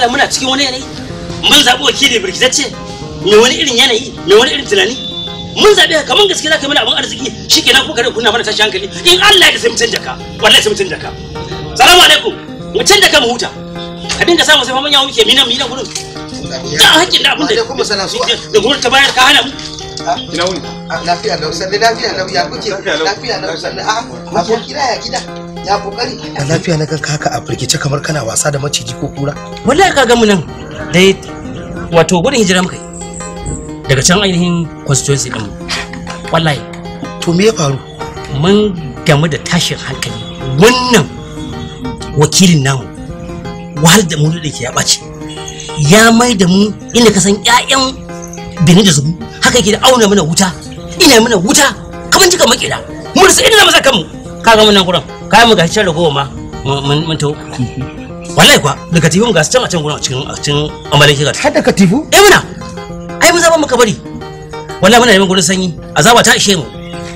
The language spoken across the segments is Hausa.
malam muna cikin wani yanayi mun zaɓi wakili birkitacce mai wani irin yanayi mai wani irin tunani mun zaɓe ka kaman gaske za ka mana abin arziki shi kenan kuka kuna mana tashi hankali in Allah ya sai mu canja ka wallahi sai mu canja ka salamu alaikum mu canja ka mu huta ka dinga samu sai mamanya muke mina mina gurin da hakkin da abin da Alaikum salam. da gurin ta bayar ka hana mu ina wuni lafiya lau sanne lafiya lau ya kuke lafiya lau sanne a abokina ya gida ya kokari a lafiya na ganka haka a firgice kamar kana wasa da maciji ko kura wallahi ka ga mu nan dai wato gudun hijira muka yi daga can ainihin constituency din mu wallahi to me ya faru mun gamu da tashin hankali wannan wakilin namu wahal da mu da ke ya ɓace ya mai da mu inda ka san ƴaƴan bini da zubu haka yake da auna mana wuta ina mana wuta kamar jika makera mun rasa inda masa kanmu kaga mun nan gurin kayan mu ga can ragowa ma mun mun to wallahi kuwa daga tifin ga can a can gurin a cikin a cikin amalin kiga har da katifu eh muna ai mun zaba muka bari wallahi muna neman gurin sanyi azaba ta ishe mu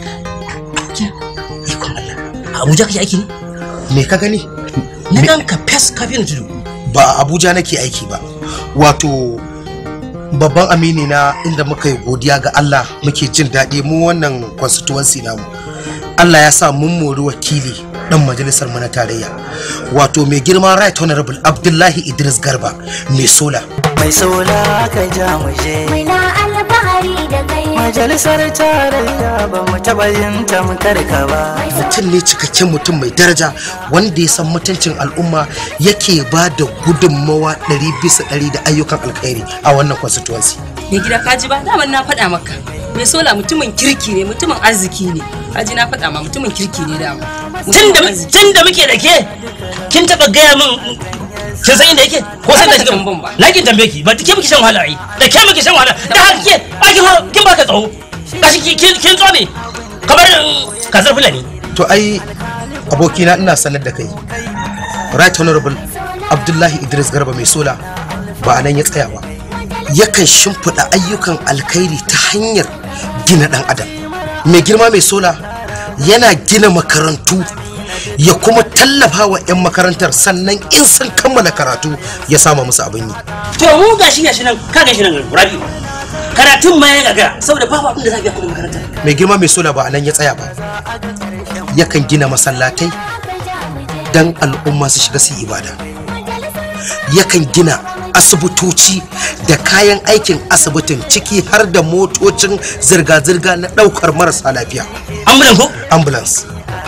ikon Allah a Abuja kake aiki ne me ka gani na gan ka fes kafin tudu ba a abuja nake aiki ba wato babban amini na inda muka yi godiya ga allah muke jin daɗi mu wannan constituency namu allah ya sa mun mori wakili dan majalisar mu na tarayya wato mai girma right honorable abdullahi idris garba mai sola mai sola ka ja mu je Muna alfahari da kai majalisar tarayya ba mu taɓa yin tamkar ka ba mutum ne cikakken mutum mai daraja wanda ya san mutuncin al'umma yake ba da gudunmawa ɗari bisa ɗari da ayyukan alkhairi a wannan constituency mai gida kaji ba daman na faɗa maka mai sola mutumin kirki ne mutumin arziki ne kaji na faɗa ma mutumin kirki ne dama tun da tun da muke da ke kin taba gaya min kin san inda yake ko san da Ba ka kika tambayan ba. na kin tambaye ki ba ke muke shan wahala ai da ke muke shan wahala da haka ke ai kin ha- kin baka tsawo gashi ki- kin kin tsome kamar mm, kazar fulani to ai abokina ina sanar da kai right honorable abdullahi idris garba mai sola ba a nan ya tsaya ba yakan shimfiɗa ayyukan alkhairi ta hanyar gina ɗan adam mai girma mai sola yana gina makarantu ya kuma tallafa wa 'yan makarantar sannan in sun kammala karatu ya sama musu abin yi to mu gashi gashi nan ka gashi nan rabi karatun ma ya gaga saboda babu abin da za a biya kuɗin makarantar mai girma mai sola ba a nan ya tsaya ba yakan gina masallatai don al'umma su shiga su yi ibada yakan gina asibitoci da kayan aikin asibitin ciki har da motocin zirga-zirga na ɗaukar marasa lafiya ambulan ko ambulance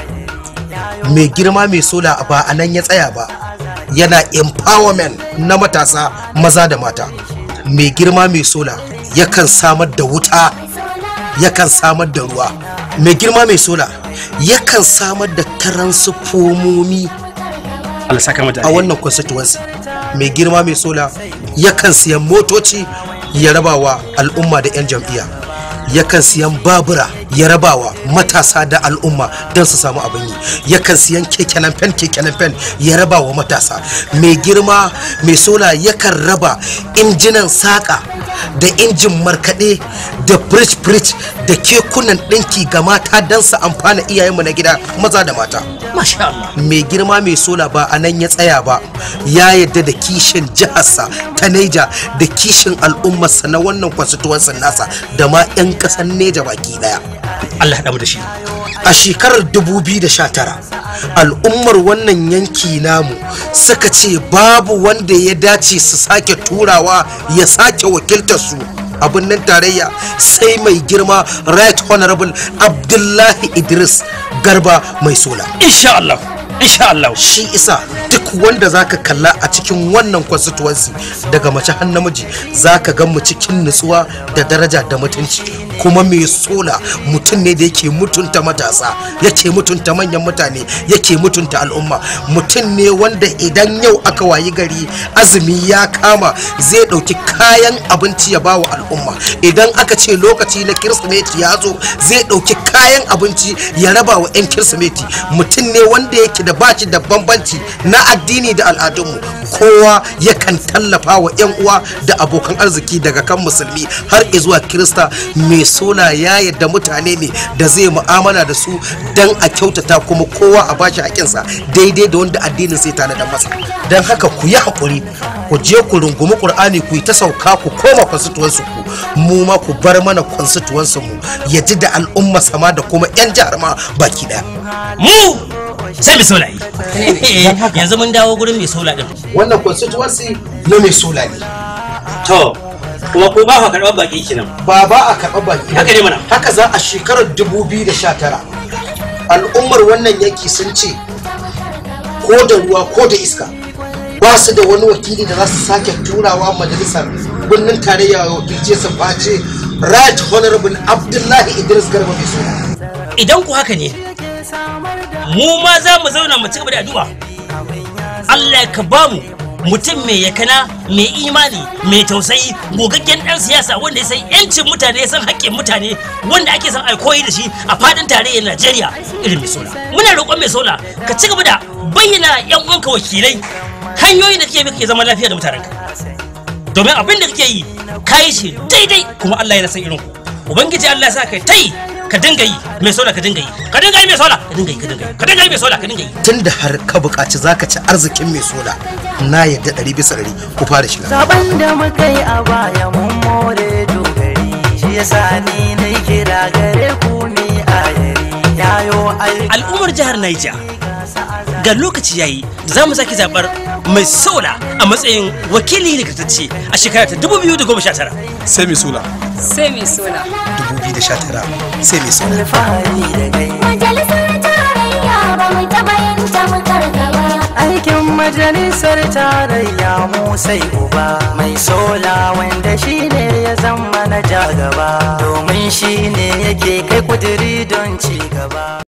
mai girma mai sola ba a nan ya tsaya ba yana empowerment na matasa maza da mata mai girma mai sola yakan samar da wuta yakan samar da ruwa mai girma mai sola yakan samar da taransifomomi Allah saka mata a wannan constituency mai girma mai sola yakan siyan motoci ya rabawa al'umma da 'yan jam'iyya yakan siyan babura ya rabawa matasa da al'umma don su samu abin yi yakan siyan kekenan fen kekenan fen ya rabawa matasa mai girma mai sola yakan raba injinan saƙa da injin markaɗe da bridge bridge da kekunan ɗinki ga mata don su amfana iyayenmu na gida maza da mata masha Allah mai girma mai sola ba a nan ya tsaya ba ya yadda da kishin jiharsa ta neja da kishin al'ummarsa na wannan constituency nasa da ma 'yan ƙasar neja baki daya Allah ya damu da shi a shekarar 2019 al'ummar wannan yanki namu suka ce babu wanda ya dace su sake turawa ya sake wakiltar su a birnin tarayya sai mai girma right honorable abdullahi idris garba mai sola insha Allah insha Allah shi isa duk wanda zaka kalla a cikin wannan constituency daga mace har namiji zaka ga mu cikin nutsuwa da daraja da mutunci kuma mai sola mutum ne da yake mutunta matasa yake mutunta manyan mutane yake mutunta al'umma mutum ne wanda idan yau aka wayi gari azumi ya kama zai ɗauki kayan abinci ya bawa al'umma idan aka ce lokaci na kirsimeti ya zo zai ɗauki kayan abinci ya raba wa 'yan kirsimeti mutum ne wanda yake da bashi da bambanci na addini da al'adunmu kowa yakan tallafa wa 'yan uwa da abokan arziki daga kan musulmi har zuwa kirista mai sola ya yadda mutane ne da zai mu'amala da su don a kyautata kuma kowa a bashi haƙinsa daidai da wanda addinin sai tana da masa don haka ku yi haƙuri ku je ku rungumi qur'ani ku yi ta sauka ku koma constituency ku mu ma ku bar mana constituency mu ya ji da al'umma sama da kuma yan jihar ma baki daya mu sai mai sola yi yanzu mun dawo gurin mai sola din wannan constituency na mai sola ne to kuma ko ba ka karɓar baki kenan ba ba a karɓa baki Haka ne mana. haka za a shekarar 2019 al'ummar wannan yanki sun ce ko da ruwa ko da iska ba su da wani wakili da za su sake turawa majalisar birnin tarayya wakilce su face right honorable abdullahi idris garba mai suna idan ku haka ne mu ma za mu zauna mu ci gaba da addu'a Allah ka ba mu mutum mai yakana mai imani mai tausayi gogaggen dan siyasa wanda ya san yancin mutane ya san haƙƙin mutane wanda ake son koyi da shi a fadin tarayyar Najeriya irin mai sola muna roƙon mai sola ka ci gaba da bayyana yan uwanka wakilai hanyoyin da kake bi kake zama lafiya da mutanenka domin abin da kake yi ka yi shi daidai kuma Allah ya san irin ku ubangiji Allah ya sa kai tai ka dinga yi mai sola ka dinga yi ka dinga yi mai sola ka dinga yi ka dinga yi ka dinga yi mai sola ka dinga yi tunda har ka buƙaci za ka ci arzikin mai sola na yadda ɗari bisa ɗari ku fara shiga Zaben da muka yi a baya mun more dogari shi yasa ni na kira gare ku ni a yari yayo aiki al'ummar jihar Niger ga lokaci yayi da za mu sake zabar mai sola a matsayin wakili nagartacce a shekara ta 2019 sai mai sula sai mai sola 2019 sai mai sola alfahari da gai Majalisar tarayya ba mu taɓa yin tamkar ka ba. aikin majalisar tarayya mu sai uba mai sola wanda shine ya zama na jagaba domin shine yake kai kuduri don ci gaba